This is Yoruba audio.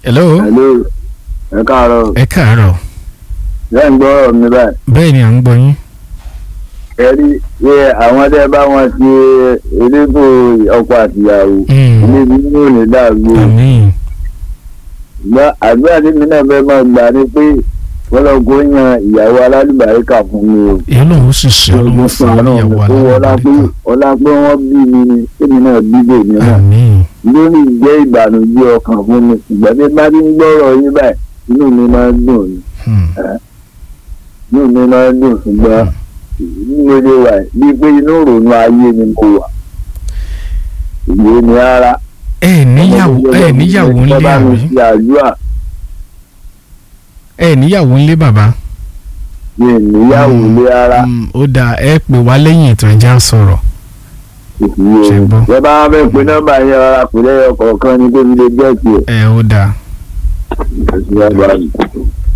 hello Hello. ẹ káàárọ̀ ẹ káàárọ̀ bẹ́ẹ̀ ń gbọ́ ọ̀rọ̀ mi báyìí. bẹ́ẹ̀ ni à ń gbọ́ yín ẹ rí ṣé àwọn tẹ́ bá wọn ṣe elétò ọkọ àtìyàwó Mm. ilé mi ní òní dàgbò. àmín ṣùgbọ́n àdúrà tí mi náà fẹ́ máa gbà ni pé wọ́n lọ kó yan ìyàwó alálùbáríkà fún mi o. èyí lòun sì ṣe ọlọ́run fún ìyàwó tó wọlá pé alábàárìkà ọlá pé wọ́n bí mi ni èmi náà bí bèmí náà. àmín lórí ìjẹ́ ìbànújẹ́ ọkàn fún mi ìgbà tí bá ti ń gbọ́rọ̀ yín báyìí inú mi máa ń dùn ni Hmm. inú mi máa ń dùn ṣùgbọ́n mo lè wà bíi pé inú ìrònú ayé ni mo wà ìwé ni rárá. ẹ níyàwó ẹ níyàwó ńlé bá mi àbí ṣe àdúrà ẹ níyàwó ńlé bàbá mi ì níyàwó lé rárá Hmm, ó dáa ẹ pè wá lẹ́yìn ètò ẹja sọ̀rọ̀ ìfìyè Ṣé gbọ́? ẹ bá fẹ́ pe nọ́mbà yẹn rárá pè lẹ́yìn ọkọ̀ọ̀kan ní pé mi lè jẹ́ tiẹ̀. ẹ ó dáa ìfìyè